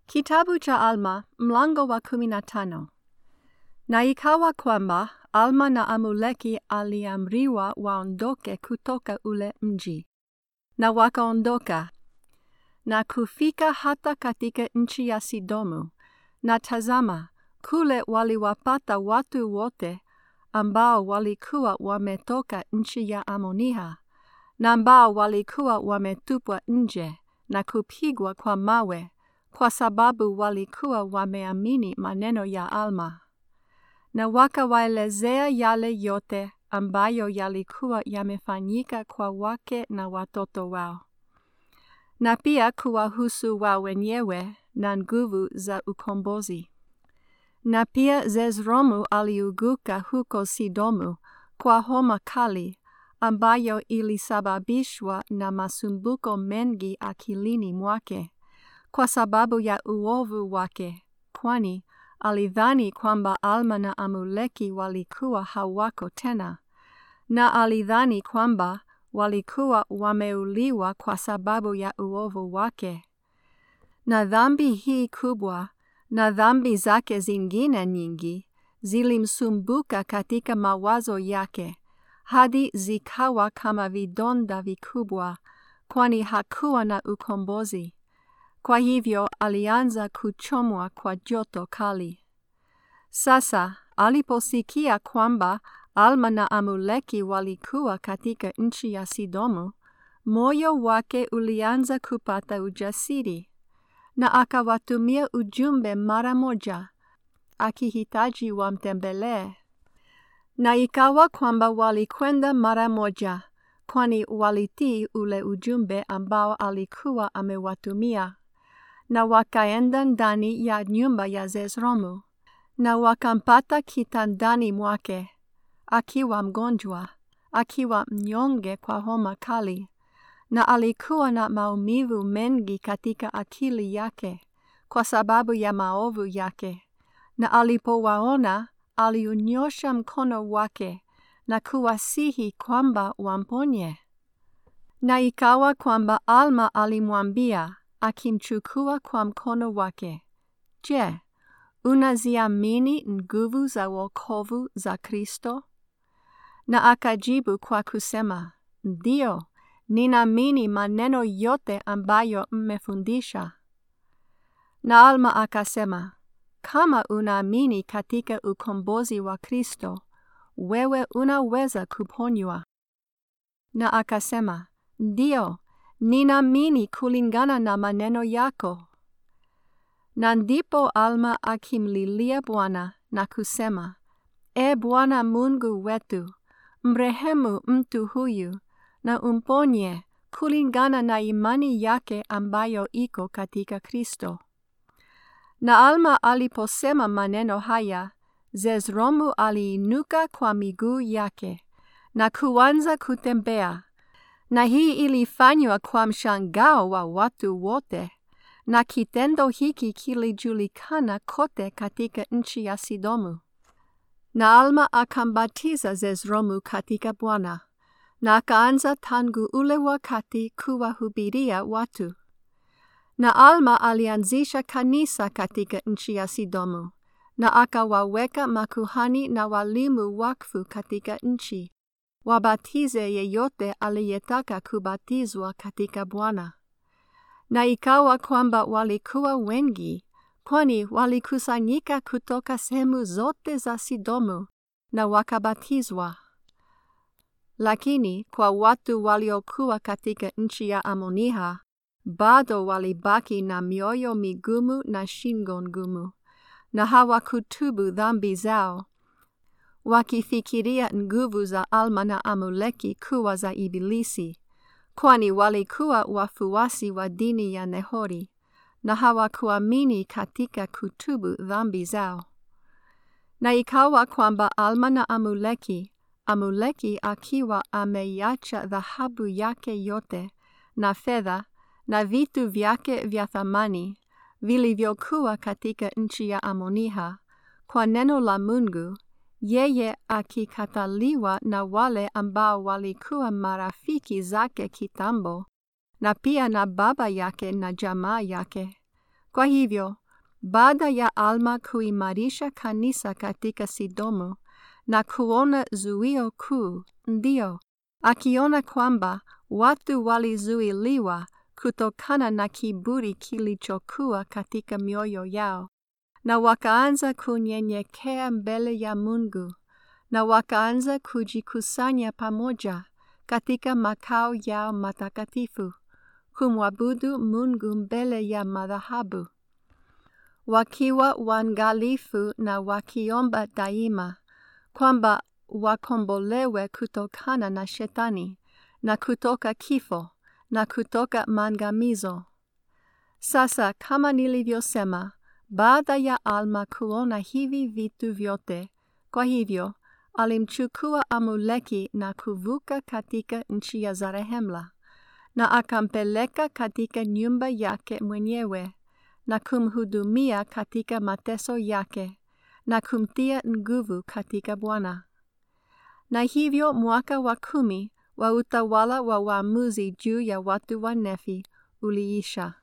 Kitabu cha Alma mlango wa kumi na tano. Na ikawa kwamba Alma na Amuleki aliamriwa waondoke kutoka ule mji, na wakaondoka na kufika hata katika nchi ya Sidomu, na tazama, kule waliwapata watu wote ambao walikuwa wametoka nchi ya Amonia, na ambao walikuwa wametupwa nje na kupigwa kwa mawe kwa sababu walikuwa wameamini maneno ya Alma. Na wakawaelezea yale yote ambayo yalikuwa yamefanyika kwa wake na watoto wao, na pia kuwahusu wao wenyewe na nguvu za ukombozi. Na pia Zezromu aliuguka huko Sidomu kwa homa kali ambayo ilisababishwa na masumbuko mengi akilini mwake kwa sababu ya uovu wake, kwani alidhani kwamba Alma na Amuleki walikuwa hawako tena, na alidhani kwamba walikuwa wameuliwa kwa sababu ya uovu wake. Na dhambi hii kubwa na dhambi zake zingine nyingi zilimsumbuka katika mawazo yake hadi zikawa kama vidonda vikubwa, kwani hakuwa na ukombozi. Kwa hivyo alianza kuchomwa kwa joto kali. Sasa aliposikia kwamba Alma na Amuleki walikuwa katika nchi ya Sidomu, moyo wake ulianza kupata ujasiri, na akawatumia ujumbe mara moja, akihitaji wamtembelee. Na ikawa kwamba walikwenda mara moja, kwani walitii ule ujumbe ambao alikuwa amewatumia na wakaenda ndani ya nyumba ya Zezromu, na wakampata kitandani mwake, akiwa mgonjwa, akiwa mnyonge kwa homa kali, na alikuwa na maumivu mengi katika akili yake kwa sababu ya maovu yake. Na alipowaona, aliunyosha mkono wake na kuwasihi kwamba wamponye. Na ikawa kwamba Alma alimwambia akimchukua kwa mkono wake, Je, unaziamini nguvu za wokovu za Kristo? Na akajibu kwa kusema, Ndiyo, ninaamini maneno yote ambayo mmefundisha. Na Alma akasema, kama unaamini katika ukombozi wa Kristo, wewe unaweza kuponywa. Na akasema, Ndiyo, ninaamini kulingana na maneno yako. Na ndipo Alma akimlilia Bwana na kusema, E Bwana Mungu wetu, mrehemu mtu huyu na umponye kulingana na imani yake ambayo iko katika Kristo. Na Alma aliposema maneno haya, Zezromu aliinuka kwa miguu yake na kuanza kutembea na hii ilifanywa kwa mshangao wa watu wote, na kitendo hiki kilijulikana kote katika nchi ya Sidomu. Na Alma akambatiza Zezromu katika Bwana, na akaanza tangu ule wakati kuwahubiria watu. Na Alma alianzisha kanisa katika nchi ya Sidomu, na akawaweka makuhani na walimu wakfu katika nchi wabatize yeyote aliyetaka kubatizwa katika Bwana. Na ikawa kwamba walikuwa wengi, kwani walikusanyika kutoka sehemu zote za Sidomu na wakabatizwa. Lakini kwa watu waliokuwa katika nchi ya Amonia, bado walibaki na mioyo migumu na shingo ngumu, na hawakutubu dhambi zao wakifikiria nguvu za Alma na Amuleki kuwa za Ibilisi, kwani walikuwa wafuasi wa dini ya Nehori na hawakuamini katika kutubu dhambi zao. Na ikawa kwamba Alma na Amuleki, Amuleki akiwa ameiacha dhahabu yake yote na fedha na vitu vyake vya thamani vilivyokuwa katika nchi ya Amonia, kwa neno la Mungu yeye akikataliwa na wale ambao walikuwa marafiki zake kitambo, na pia na baba yake na jamaa yake, Kwa hivyo, baada ya Alma kuimarisha kanisa katika Sidomu na kuona zuio kuu, ndio akiona kwamba watu walizuiliwa kutokana na kiburi kilichokuwa katika mioyo yao, na wakaanza kunyenyekea mbele ya Mungu, na wakaanza kujikusanya pamoja katika makao yao matakatifu, kumwabudu Mungu mbele ya madhahabu, wakiwa waangalifu na wakiomba daima kwamba wakombolewe kutokana na Shetani na kutoka kifo na kutoka maangamizo. Sasa kama nilivyosema, baada ya Alma kuona hivi vitu vyote, kwa hivyo alimchukua Amuleki na kuvuka katika nchi ya Zarehemla, na akampeleka katika nyumba yake mwenyewe na kumhudumia katika mateso yake na kumtia nguvu katika Bwana. Na hivyo mwaka wa kumi wa utawala wa waamuzi juu ya watu wa Nefi uliisha.